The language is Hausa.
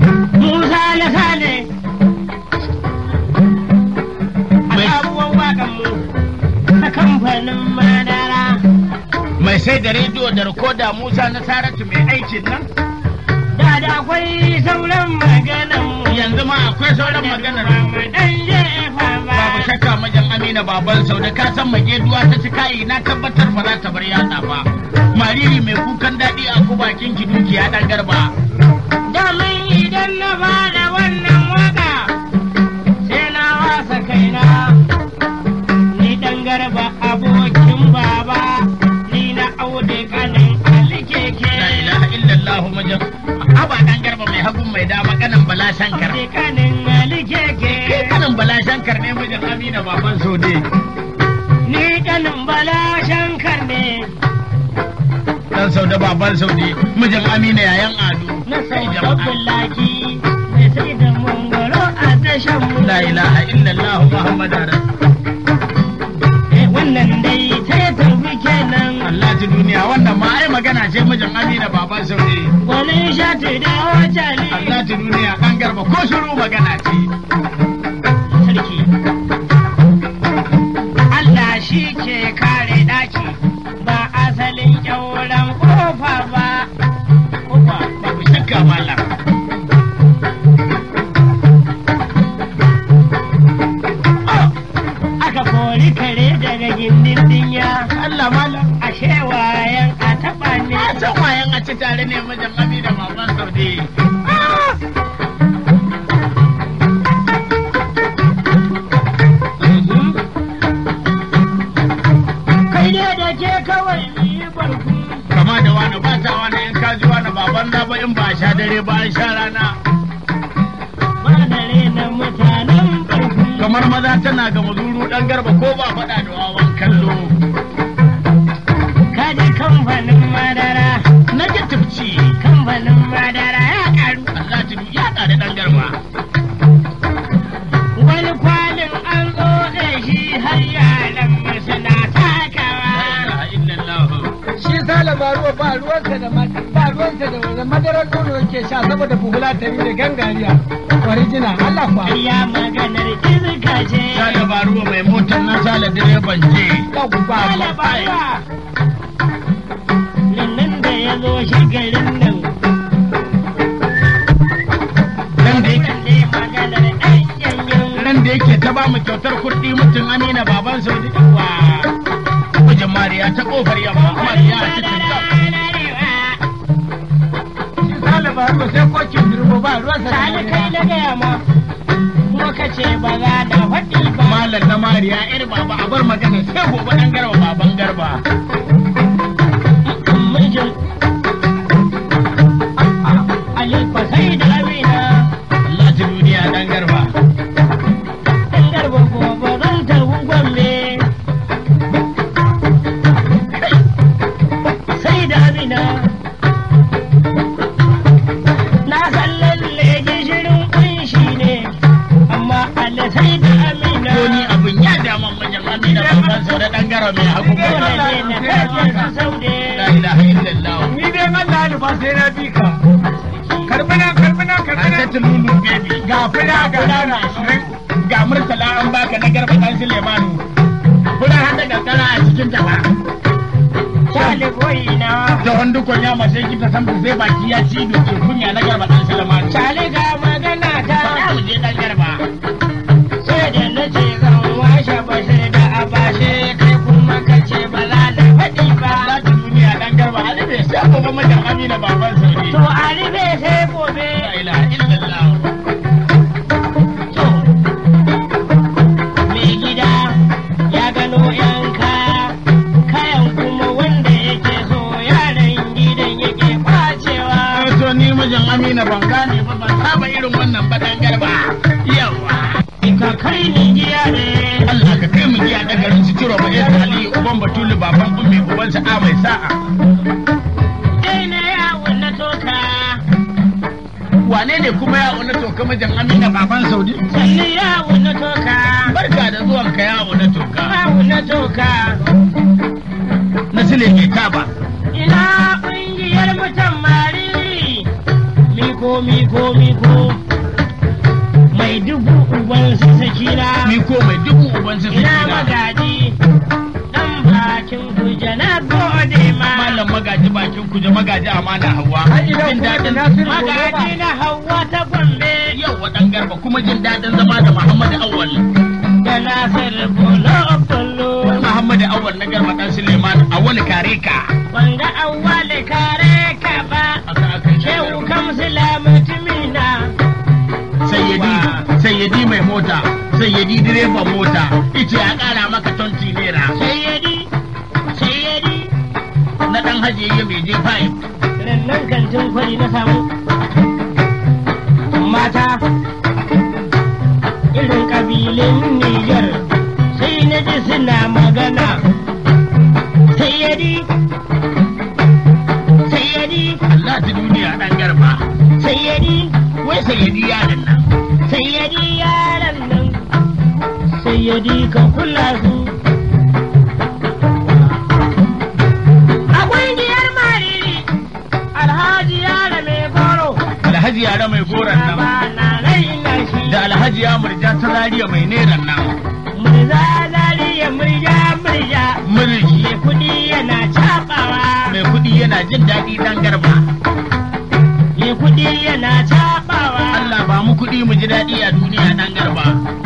Musa na sale. A sabuwar waƙan mu na kamfanin madara. mai sai da rediyo da rikoda Musa na Saratu mai aikin nan Da da akwai sauran maganan mu. yanzu ma akwai sauran maganar Dan jefa ba. babu shakka majan Amina baban sau da ka san mageduwa ta ci kayi na tabbatar ba za ta bar yatsa ba mariri mai kukan daɗi a ku bakin ki dukiya dan garba Damin idan na fara wannan waka sai na wasa kaina. Ni dan garba abokin baba, ni na aude kanin Ali keke. la ilaha illallah majan aba dan garba mai hagun mai dama kanan bala shankar Aude kanin Ali kai keke. kanan bala shankar ne majan Amina baban sau ne Ni kanin Bala Shankar ne. dan sau da baban sau ne mijin Amina yayan ado Na Kai sau jama'a. Abdullahi mai sai da mangoro a tashan mu. la ilaha illallah muhammadu rasul Eh, Wannan dai sai tafi kenan. Allah ta duniya wannan ma ai magana ce mijin Amina baban sau ne Wani shati da wacali. Allah ta duniya ɗan garba ko shiru magana ce. sarki. Allah shi ke kare daki ba asalin kyauran kofa ba. Kofa. Babu shakka malam. Aka kori kare daga gindin dinya. Allah malam. Ashe wayan a taɓa ne. Na san wayan a ci tare ne mijin Amina baban Saudi. Kai ne da ke kawai yi barku. Kama da wani ba ta wani in ka ji wani baban na ba in ba a sha dare ba an sha rana. Ba da rena mutanen barku. Kamar maza tana ga mazuru ɗan garba ko ba faɗa da wawan kallo. Kaji kamfanin madara. Na ji tufci. Kamfanin madara ya karu. Allah ta ya ƙare ɗan garba. Wani kwalin an tsotse shi har yaran masu na La takawa. ilaha illallah. shi sale ba ruwa ba ruwansa da ma- ba ruwansa da da madarar nono yake sha saboda buhula ta da gangariya original Allah kwa Ya maganar iska ce. Sale Baruwa mai motar na sale direban je. yau ba Kala bawa. Nan da ya zo shi garin nan. Ran da yake Wanda ya maganar ɗan yanyan. ran da yake ta ba mu kyautar kurɗi mutum Amina baban Saudi. Wa mijin Mariya ta kofar yamma Mariya a cikin ta. shi sale ba ruwa sai kokin durbo ba ruwansa da Sani kai madara na gaya ma. Kuma ka ce ba za da faɗi ba. Malam na Mariya yar baba a bar magana sai gobe dan garba baban garba. Mijin. Alifa sai da Amina. Allah ta duniya dan garba. Ɗan garba gobe zan tafi Gombe. Sai da Amina. Na san lalle gishirin kunshi ne, amma Allah sai da Amina. Ko ni abin ya daman mijin Amina baban Saudi dan garba mai hagu Dole mai ne na kaje su saude. La ilaha illallah. ni dai Allah ya ba sai na bi ka karbina karbina An karbina ta lulu baby. ga fura ga rana ashirin ga murtala an baka na garba dan Sulemanu. Kuna hada kankara a cikin ta ba. Shali boyina. ta wanda kon ya mace ki ta san sai baki ya ci doke kunya na garba dan Sulaiman. Shali ga magana Faɗa ta. mu je dan garba. Sai da na ce zan washe bashir da abashe kai kuma ka ce ba za na faɗi ba. Za ta duniya dan garba Ali bai sai gobe majan Amina baban Saudi. To a rufe sai gobe. La ilaha illallah. To, mai gida ya gano yan kaya, kayan kuma wanda yake so yaran gidan yake kwacewa. To ni majan Amina ban gane ba ban saba irin wannan ba dan garba. Yawa. Ka kai ni giya ne. Allah ka kai mu giya da garin su ciro ba Yesu Ali uban Batulu baban ummi uban sa'a mai sa'a. Dai na yawon na toka. Wane ne kuma ya na toka majan Amina baban Saudi? Sannu yawon na toka. Barka da zuwan ka yawo na toka. Yawon na toka. Na sile mai taba. Ina ƙungiyar mutan mariri. Mi komi komi ko mai dubu uban su sakina Miko mai dubu uban su ina sakina. magaji dan bakin kuje na gode ma Malam magaji bakin kuje magaji amana hawa. Har idan Jin kuma daɗin da Nasiru magaji na hawa ta gombe yau wa ɗan garba kuma jin daɗin zama da Muhammadu Awal. da nasir bolo bolo Muhammadu Awal na garba ɗan Suleiman a wani kare ka. wanga awwal kare ka ba Aka aka yi shehu kamsila mutumina Sayyadi, sayyadi mai mota, sayyadi direban mota, ice ya ƙara maka tonti naira. sayyadi sayyadi Na ɗan hajiye mai je five. rannan kantin kwari na samu mata irin ƙabilun Nijar sai na ji suna magana sayyadi sayyadi Allah ta duniya ɗan garba. sayyadi Wai sayyadi yaron nan. sayyadi yaran nan sayyadi ka kula su akwai diyar mariri alhaji yara mai goro Alhaji yara mai goron nan. ba na raina shi Da alhaji ya murja ta zariya mai neran nan. murza zariya murja murja Murji mai kudi yana cabawa mai kuɗi yana jin daɗi ɗan garba. mai kudi yana cabawa Allah ba mu kuɗi mu ji daɗi a duniya ɗan garba.